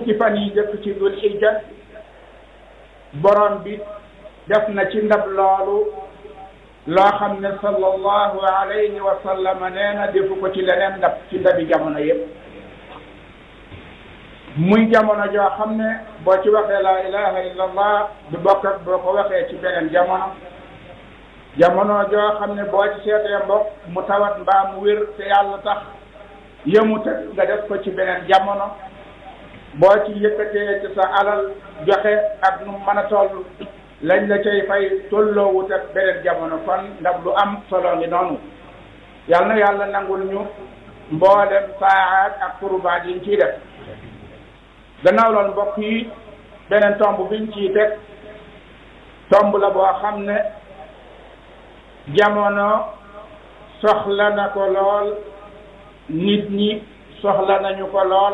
fukki fan yi jëkk ci dul hijja borom bi def na ci ndab loolu loo xam ne sallallahu alayhi wa sallam nee na defu ko ci leneen ndab ci ndabi jamono yépp muy jamono joo xam ne boo ci waxee laa ilaha illa allah du bokk ak boo ko waxee ci beneen jamono jamono joo xam ne boo ci seetee mbokk mu tawat mbaa mu wér te yàlla tax yëmut nga def ko ci beneen jamono boo ci yëkkatee ci sa alal joxe ak nu mën a toll lañ la cay fay tolloowut ak beneen jamono kon ndax lu am solo ngi noonu yal na yàlla nangul ñu mboolem saaxaat ak kurbaat yiñ ciy def gannaaw loolu mbokk yi beneen tomb biñ ciy teg tomb la boo xam ne jamono soxla na ko lool nit ñi soxla nañu ko lool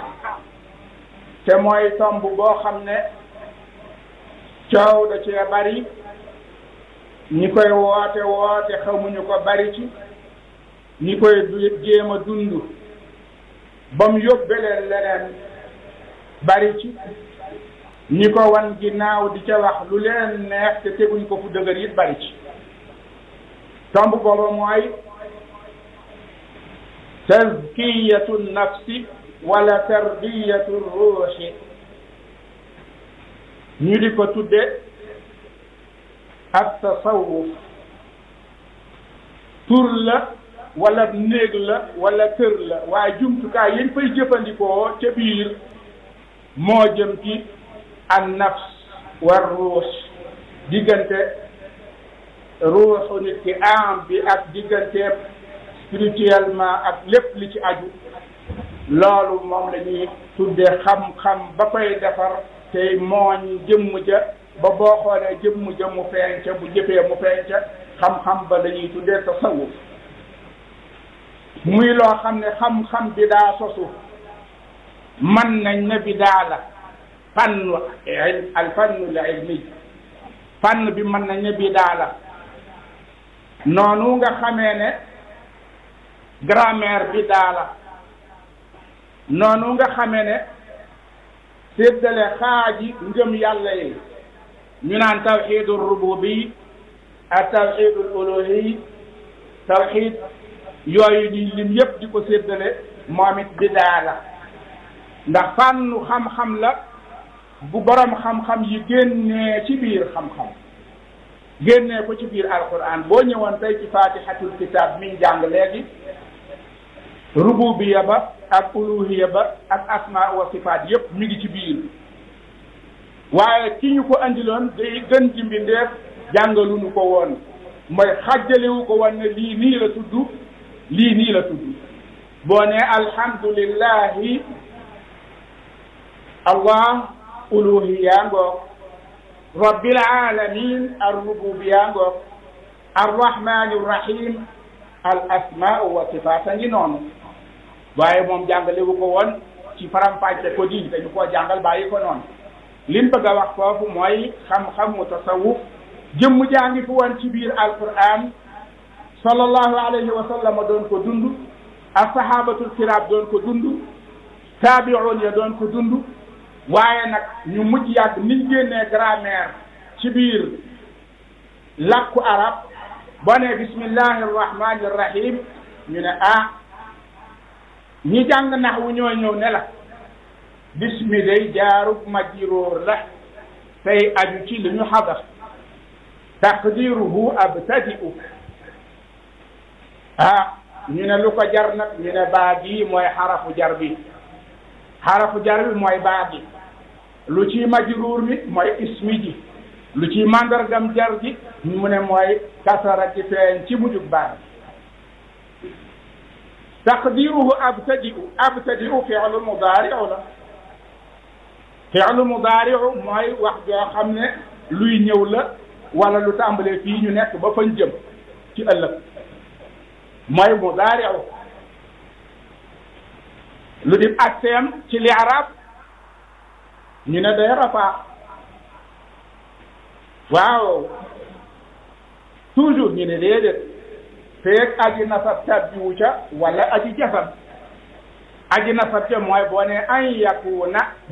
te mooy tomb boo xam ne coow da cee bari ñi koy woote woote xamuñu ko bari ci ñi koy jéem a dund ba mu yóbbe leen leneen bari ci ñi ko wan ginnaaw di ca wax lu leen neex te teguñ ko fu dëgër it bari ci tomb booba mooy tazkiyatu nafsi wala tarbiyatu ruuxi ñu di ko tudde ak tasawuf tur la wala néeg la wala kër la waaye jumtukaay yéen fay jëfandikoo ca biir moo jëm ci an nafs war ruux diggante ruuxu nit ki am bi ak diggante spirituellement ak lépp li ci aju loolu moom la ñuy tuddee xam-xam ba koy defar tey mooñ jëmm ja ba boo xoolee jëmm ja mu feeñ ca bu jëfee mu feeñ ca xam-xam ba la ñuy tuddee tasawuf muy loo xam ne xam-xam bi daa sosu man nañ ne bi daa la fannu al fannu la ilmi fànn bi mën nañ ne bi daa la noonu nga xamee ne grammaire bi daa la noonu nga xamee ne séddale xaaji ngëm yàlla yi ñu naan tawxidul rububi ak tawxidul uluhi tawxid yooyu di lim yépp di ko séddale moom it bidaa la ndax fànnu xam-xam la bu borom xam-xam yi génnee ci biir xam-xam génnee ko ci biir alquran boo ñëwoon tey ci fatihatul kitab miñ jàng léegi rububiya ba ak uluhiya ba ak asma wa sifaat yépp mi ngi ci biir waaye ki ñu ko andiloon day gën ci mbindeef jàngaluñu ko woon mooy xàjjalewu ko woon ne lii nii la tudd lii nii la tudd boo ne alhamdulillahi allah uluhiya ngoog rabbil alamin arrububiya ngoog arrahmani rrahim al asmau wa sifaat a ngi noonu waaye moom jàngalewu ko woon ci faram-fàcce ko di dañu koo jàngal bàyyi ko noonu lim bëgg a wax foofu mooy xam-xamu tasawuf jëmm jaa ngi fi woon ci biir alquran sallallahu alayhi wa sallam doon ko dund ashabatul kiram doon ko dund taabi'un ya doon ko dund waaye nag ñu mujj yàgg niñ génnee grammaire ci biir làkku arab boo ne bismillahi arrahmani arrahim ñu ne ah ñi jàng nax wu ñoo ñëw ne la bismi day jaarub majruur la tey aju ci li ñu xadar taqdiruhu abtadi'u ah ñu ne lu ko jar nag ñu ne baa gi mooy xarafu jar bi xarafu jar bi mooy baa gi lu ci majruur mi mooy ismi ji lu ci mandargam jar ji mu ne mooy kasara ji feeñ ci mujjug baa gi taqdiruhu abtadi'u abtadi'u fi'lu mudaari'u la fi'lu mudaari'u mooy wax joo xam ne luy ñëw la wala lu tàmbalee fii ñu nekk ba fañ jëm ci ëllëg mooy mudaari'u lu di atteem ci li arab ñu ne day rafaa waaw toujours ñu ne déedéet feeg aji nasab tabbiwu ca wala aji jasam aji nasab ca mooy boo ne an yakuna